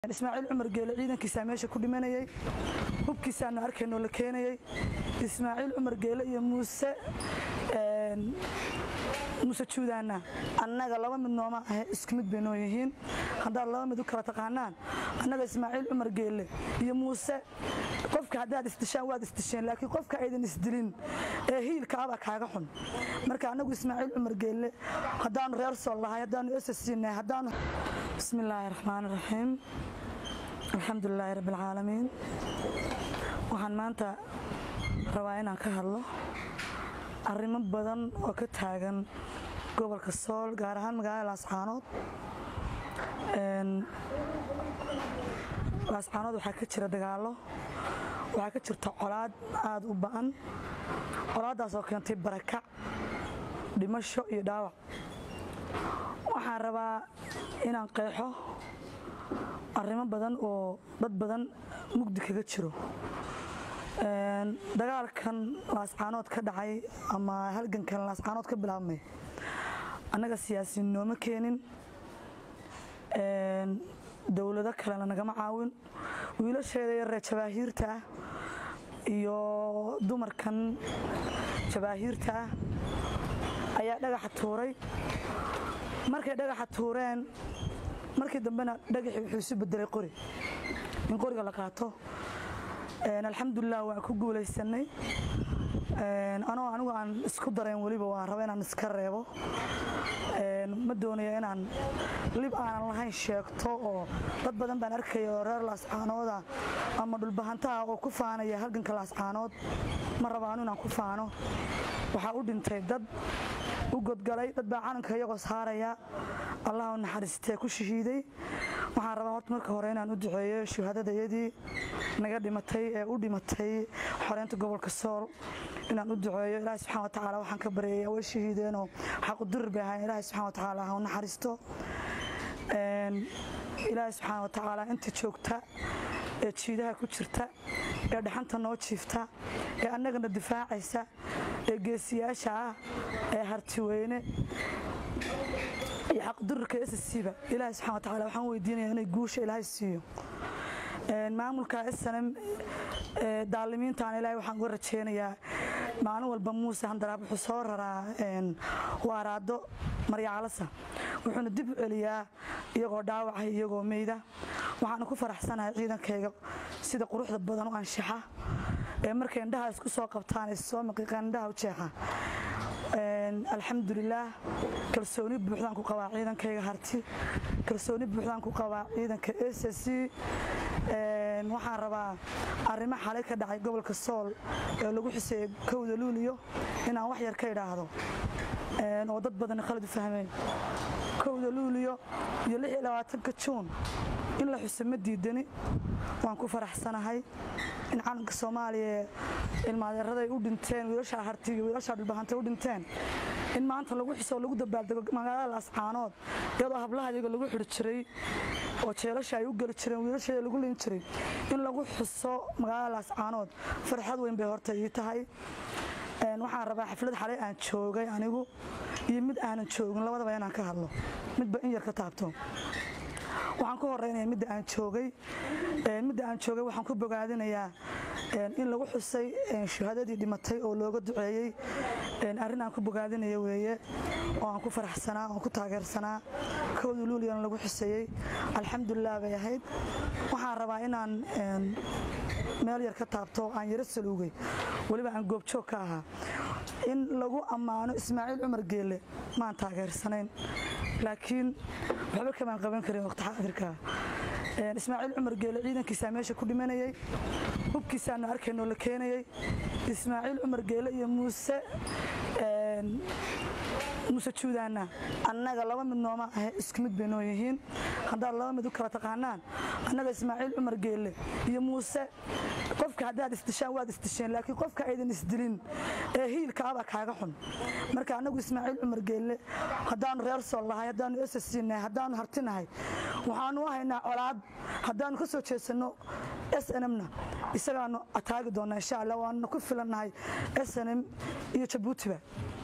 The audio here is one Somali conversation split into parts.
ismaaciil cumar geele ciidankiisaa meesha ku dhimanayay hubkiisaanu arkaynoo la keenayay ismaaciil cumar geele iyo muuse muuse juudaana annaga laba mid nooma ahe isku mid bay noo yihiin haddaad laba mid u kala taqaanaan annaga ismaaciil cumar geele iyo muuse qofka haddaad isdishaan waad isdisheen laakiin qofka aydan isdilin ee hiilkaabaa kaaga xun marka annagu ismaaciil cumar geelle haddaanu reer sool lahay haddaanu esasiinay haddaanu bismi illaahi raxmaan raxiim alxamdulilaahi rabbi alcaalamiin waxaan maanta rabaa inaan ka hadlo arrimo badan oo ka taagan gobolka sool gaar ahaan magaalada laascaanood laascaanood waxaa ka jira dagaallo waxaa ka jirta colaad aada u ba'an colaaddaas oo keentay barakac dhimasho iyo dhaawac waxaan rabaa inaan qeexo arrimo badan oo dad badan mugdi kaga jiro dagaalkan laascaanood ka dhacay ama halgankan laascaanood ka bilaabmay annaga siyaasiin nooma keenin dowlado kalena nagama caawin wiilasheeda yaree jabaahiirta ah iyo dumarkan jabaahiirta ah ayaa dhagaxa tuuray markay dhagaxa tuureen markii dambena dhagaxii wuxuu isu bedelay qori in qoriga la qaato alxamdulilah waan ku guulaysanay anoo anigu aan isku darayn weliba waan raba inaan iska reebo ma doonaya inaan lib aanan lahayn sheegto oo dad badan baan arkaya oo reer laascaanooda ama dhulbahantaha oo ku faanaya halganka laascaanood ma rabaanu inaan ku faano waxaa u dhintay dad u godgalay dad baa calanka iyagoo saaraya allah u naxariistee ku shahiiday waxaan rabaa horta marka hore inaan u duceeyo shuhadadayadii naga dhimatay ee u dhimatay xoreynta gobolka sool inaan u duceeyo ilaahi subxana watacaala waxaan ka baryaya way shahiideenoo xaqudurir bay ahayn ilaahi subxana watacaala ha u naxariisto ilaahi subxaana watacaala inta joogta ee jiidaha ku jirta ee dhaxanta noo jiifta ee annagana difaacaysa ee geesiyaasha ah ee hartiweyne iyo xaqdurirka sscba ilaahi subxana watacaala waxaan weydiinaya inay guusha ilaahay siiyo maamulka snm daalimiintaan ilaahay waxaan uga rajeynayaa maalin walba muuse handaraab wuxuu soo raraa waaraado maryacalasa wuxuuna dib u celiyaa iyagoo dhaawacay iyagoo meyda waxaana ku faraxsanahay ciidankayga sida quruxda badan u anshaxa ee markay indhaha isku soo qabtaan ay soo maqiiqaan indhaha u jeexa alxamdulilaah kalsooni buuxdaan ku qabaa ciidankayga harti kalsooni buuxdaan ku qabaa ciidanka s c waxaan rabaa arrimo xalay ka dhacay gobolka sool ee lagu xuseeyey kowda luuliyo inaan wax yar ka idhaahdo oo dad badan khalad u fahmeen kowda luuliyo iyo ka juun in la xuso ma diidani waan ku faraxsanahay in calanka soomaaliya ilmaadeeraday u dhinteen wiilashaa harti iyo wiilashaa dhulbahantay u dhinteen in maanta lagu xuso oo lagu dabaaldego magaalada laascaanood iyadoo hablaha iyaga lagu xidhi jiray oo jeelasha ay u geli jireen wiilasheeda lagu lin jiray in lagu xuso magaalada laascaanood farxad weyn bay horta ii tahay waxaan rabaa xaflad xalay aan joogay anigu iyo mid aanan joogin labadaba inaan ka hadlo midba in yar ka taabto waxaan ku horeynaya midda aan joogay midda aan joogay waxaan ku bogaadinayaa in lagu xusay shuhadadii dhimatay oo looga duceeyey arrin aan ku bogaadinaya weeye oo aan ku faraxsanaa oon ku taageersanaa kowda luuliyana lagu xuseeyey alxamdulilah bay ahayd waxaan rabaa inaan meel yar ka taabto aan yaro saluugay weliba aan goobjoog ka ahaa in lagu ammaano ismaaciil cumar geelle maan taageersanayn laakiin waxba kamaan qaban karin waqti xaadirka ismaaciil cumar geele ciidankiisaa meesha ku dhimanayay hubkiisaanu arkaynoo la keenayay ismaaciil cumar geele iyo muuse muuse juudaana annaga laba mid nooma ahe isku mid bay noo yihiin haddaad laba mid u kala taqaanaan annaga ismaaciil cumar geelle iyo muuse qofka haddaad isdishaan waad isdisheen laakiin qofka aydan isdilin ee hiilkaabaa kaaga xun marka annagu ismaaciil cumar geelle haddaanu reer sool lahay haddaanu esasiinahay haddaanu hartinahay waxaanu haynaa colaad haddaanu ka soo jeesanno s nmna isagaanu ataagi doonnaa insha allah waanuna ku filannahay s nm iyo jabuutiba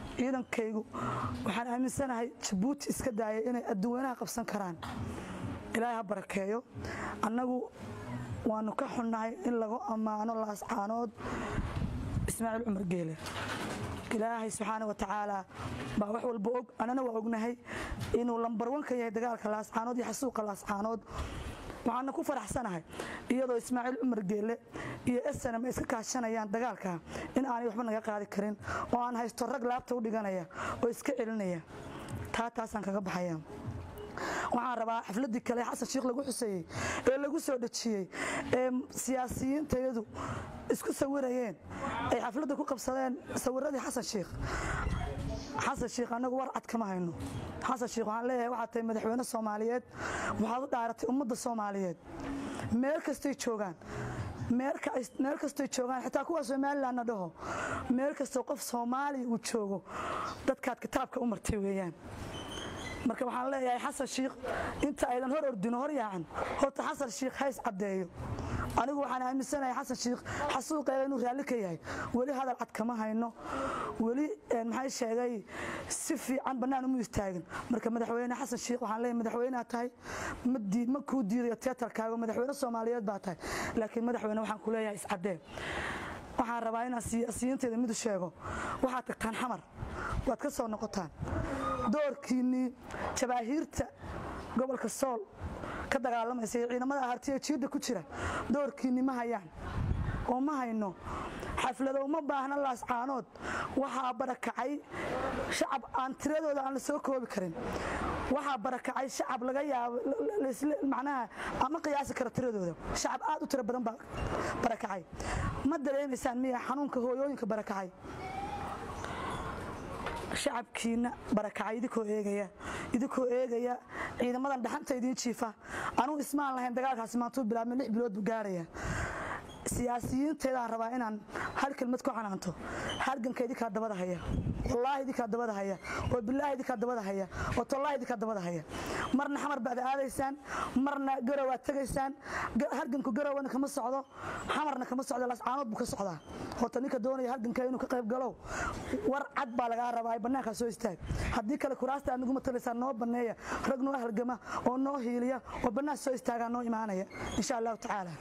ciidankaygu waxaan aaminsanahay jabuuti iska daaya inay adduweynaha qabsan karaan ilaahay ha barakeeyo annagu waanu ka xunnahay in lagu ammaano laascaanood ismaaciil cumar geele ilaahay subxaana wa tacaala baa wax walba og annana waa ognahay inuu lambarwan ka yahay dagaalka laascaanood iyo xasuuqa laascaanood waxaana ku faraxsanahay iyadoo ismaaciil cumar geele iyo snm ay iska kaashanayaan dagaalka in aanay waxba naga qaadi karin oo aan haysto rag laabta u dhiganaya oo iska celinaya taa taasaan kaga baxaya waxaan rabaa xafladii kale xasan shiikh lagu xuseeyey ee lagu soo dhejiyey ee siyaasiyiintayadu isku sawirayeen ay xafladda ku qabsadeen sawiradii xasan shiikh xasan shiikh annagu war cad kama hayno xasan shiikh waxaan leeyahay waxaad tahay madaxweyne soomaaliyeed waxaad u dhaaratay ummadda soomaaliyeed meel kastay joogaan meel kastoy joogaan xitaa kuwa somalilanna dhaho meel kastoo qof soomaaliya uu joogo dadkaad kitaabka u martay weeyaan marka waxaan leeyahay xasan shiikh inta aydan hor ordino hor yaacan horta xasan shiikh hays caddeeyo anigu waxaan aaminsanahay xasan shiikh xasuuqeega inuu raalli ka yahay weli hadal cad kama hayno weli maxay sheegay si fiican bannaan umu istaagin marka madaxweyne xasan shiikh waxaan leeyahay madaxweyneha tahay ma kuu diidayo teatarkaaga madaxweyne soomaaliyeed baa tahay laakiin madaxweyne waxaan ku leeyahay iscaddee waxaan rabaa inaan siyaasiyiinteeda midu sheego waxaad tagtaan xamar waad ka soo noqotaan doorkiinnii jabaahiirta gobolka sool ka dagaalamaysa iyo ciidamada ahartiya jiidda ku jira doorkiinni ma hayaan oo ma hayno xaflado uma baahna laascaanood waxaa barakacay shacab aan tiradooda aan la soo koobi karin waxaa barakacay shacab laga yaabo macnaha ama qiyaasi kara tiradooda shacab aad u tiro badan baa barakacay ma dareemaysaan miya xanuunka hooyooyinka barakacay shacabkiina barakacay idinkoo eegaya idinkoo eegaya ciidamadan dhaxanta idiin jiifa anugu ismaan lahayn dagaalkaasi maantuu bilaabmay lix bilood buu gaaraya siyaasiyiinteedaan rabaa inaan hal kelmad ku canaanto halganka idinkaa dabada haya wallaahi idinkaa dabada haya oo bilaahi idinkaa dabada haya oo tollaahi idinkaa dabada haya marna xamar baad aadaysaan marna garowaad tegaysaan halganku garowana kama socdo xamarna kama socdo lascaanood buu ka socdaa horta ninka doonaya halganka inuu ka qayb galow war cad baa lagaa rabaa bannaankaa soo istaag haddii kale kuraasta aad nagu matalaysaan noo banneeya rag noo halgama oo noo hiiliya oo bannaan soo istaagaa noo imaanaya insha allahu tacaala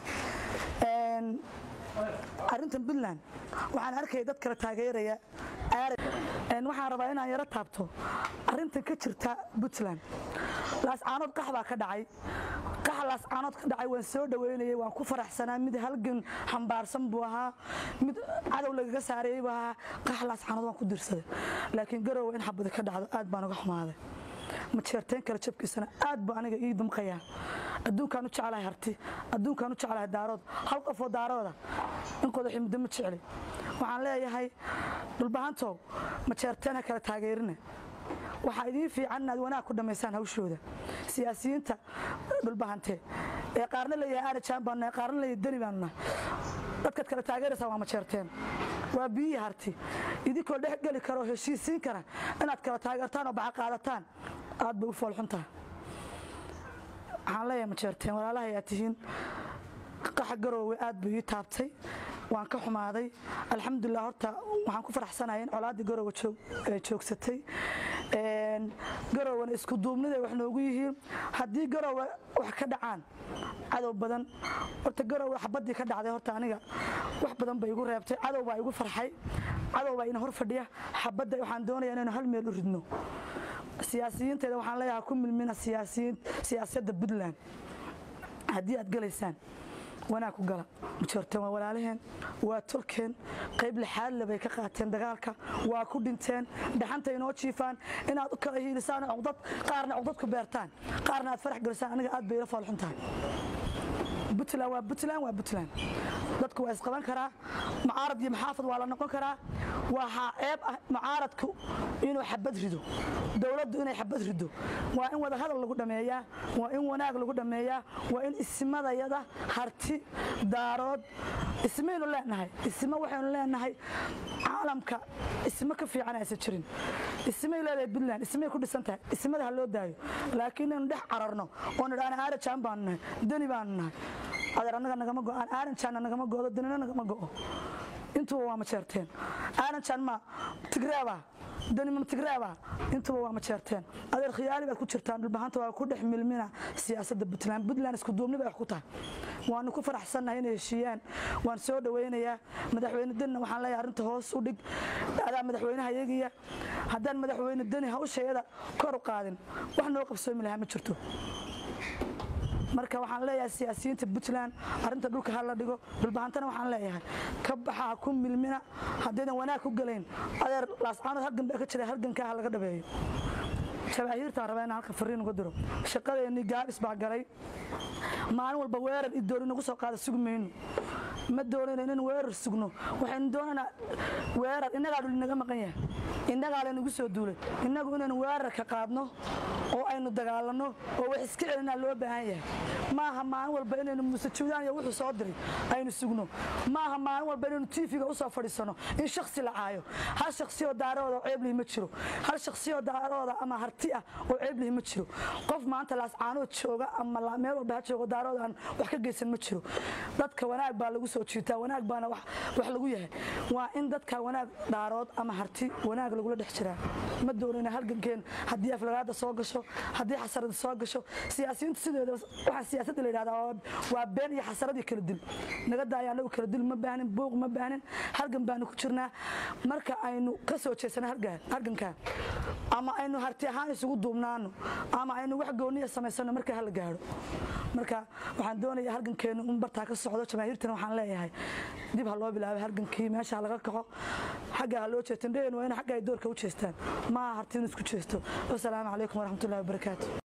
arrintan puntland waxaan arkaya dad kale taageeraya waxaan rabaa inaan yaro taabto arrintan ka jirta puntland laascaanood qax baa ka dhacay qaxa laascaanood ka dhacay waan soo dhoweynayay waan ku faraxsanaa mid halgan xambaarsan buu ahaa mid cadow lagaga saarayey buu ahaa qaxa laascaanood waan ku dirsaday laakiin garowa in xabadi ka dhacdo aad baan uga xumaaday ma jeerteen kale jabkiisana aad buu aniga ii damqayaa adduunkaan u jeclahay harti adduunkaan u jeclahay daarood hal qofoo daarooda in qodaxi muddo ma jecli waxaan leeyahay dhulbahantow ma jeerteen ha kale taageerina waxaa idiin fiican inaad wanaag ku dhammaysaan hawshooda siyaasiyiinta dhulbahante ee qaarna leeyahay aarajaan baanu nahay qaarna leeyahay deni baanu nahay dadkaad kale taageeraysaa waa ma jeerteen waa biyihii harti idinkoo dhex geli kara oo heshiisiin kara inaad kala taageertaan oo baxa qaadataan aad bay u foolxuntaha waxaan leeyahay ma jeerteen walaalaha ayaa tihiin qaxa garoowe aad buu ii taabtay waan ka xumaaday alxamdulilah horta waxaan ku faraxsanahay in colaaddii garoowe joogsatay garowana isku duubniday wax noogu yihiin haddii garoowe wax ka dhacaan cadow badan horta garoowe xabaddii ka dhacday horta aniga wax badan bay igu reebtay cadow baa igu farxay cadow baa ina hor fadhiya xabadda waxaan doonaya inaynu hal meel u ridno siyaasiyiinteeda waxaan leeyahay ku milmina siyaasadda puntland haddii aad galaysaan wanaag ku gala majoorteen waa walaalaheen waa tolkeen qayb lixaadle bay ka qaateen dagaalka waa ku dhinteen dhaxanta inoo jiifaan inaad u kala hiilisaan cudad qaarna cudad ku beertaan qaarna aad farax gelisaan aniga aad bay ila foolxun tahay puntland waa puntland waa puntland dadku waa isqaban karaa mucaarad iyo maxaafad waa la noqon karaa waxaa ceeb ah mucaaradku inuu xabad rido dowladdu inay xabad rido waa in wada hadal lagu dhammeeyaa waa in wanaag lagu dhammeeyaa waa in isimadayada harti daarood ismaynu leenahay isma waxaynu leenahay caalamka isma ka fiican aysan jirin ismay leedahay puntland ismay ku dhisan tahay ismada ha loo daayo laakiin inaynu dhex cararno oo nidhaana aarajaan baanu nahay deni baanu nahay adeer annaga nagama go'aan aaranjaanna nagama go'do danina nagama go'o intuba waa ma jeerteen aaranjaan ma tigreeba dani mamtigreeba intuba waa majeerteen adeer khiyaali baad ku jirtaan dhulbahanta waa ku dhex milmina siyaasadda puntland puntland isku duubni bay wax ku tahay waanu ku faraxsannahay inay heshiiyaan waan soo dhowaynayaa madaxweyne danina waxaan leeyahay arrinta hoos u dhig adaa madaxweynaha yagiya haddaan madaxweyne dani hawshayada kor u qaadin wax noo qabsoomi lahaa ma jirto marka waxaan leeyahay siyaasiyiinta puntland arrinta dhulka ha la dhigo dhulbahantana waxaan leeyahay ka baxa ha ku milmina haddaydan wanaag ku galayn adeer laascaanood halgan baa ka jira halgankaa ha laga dhabeeyo jabaahiirtaan rabaa inaan halka fariin uga diro shaqadeennii gaabis baa galay maalin walba weerar idoori nagu soo qaada sugi mayno ma doonayno inaan weerar sugno waxaynu doonaynaa weerar innagaa dhul inaga maqan yahay innagaa laynagu soo duulay innagu inaynu weerar ka qaadno oo aynu dagaalanno oo wax iska celinaa loo baahan yahay maaha maalin walba inaynu musajuudaan iyo wuxuu soo diray aynu sugno maaha maalin walba inaynu tiifiga usoo fadhiisano in shaksi la caayo hal shaksiyoo daarooda oo ceeblihi ma jiro hal shaksiyoo daarooda ama harti ah oo ceeblihi ma jiro qof maanta laascaanood jooga ama meel walba ha joogo daarooda aan wax ka geysan ma jiro dadka wanaag baa lagu soo jiitaa wanaag baana wax lagu yahay waa in dadka wanaag dhaarood ama harti wanaag lagula dhex jiraa ma doonayna halgankeen haddii aflagaada soo gasho haddii xasarada soo gasho siyaasiyiintu sideeda waxaa siyaasadda la yidhahdaa waa been iyo xasaradii kala dil naga daaya anagu kala dil ma baanin buuq ma baanin halgan baanu ku jirnaa marka aynu ka soo jeesana halgankaa ama aynu harti ahaan isugu duubnaano ama aynu wax gooniya samaysano marka hala gaadho marka waxaan doonayaa halgankeenu in bartaa ka socdo jamaahiirtana waxaan leeyahay dib ha loo bilaabay halgankii meesha ha laga kaco xagga ha loo jeesto indhaheen waa in xagga ay doorka u jeestaan maaha harti in isku jeesto wasalaamu calaykum waraxmatullahi wabarakaatu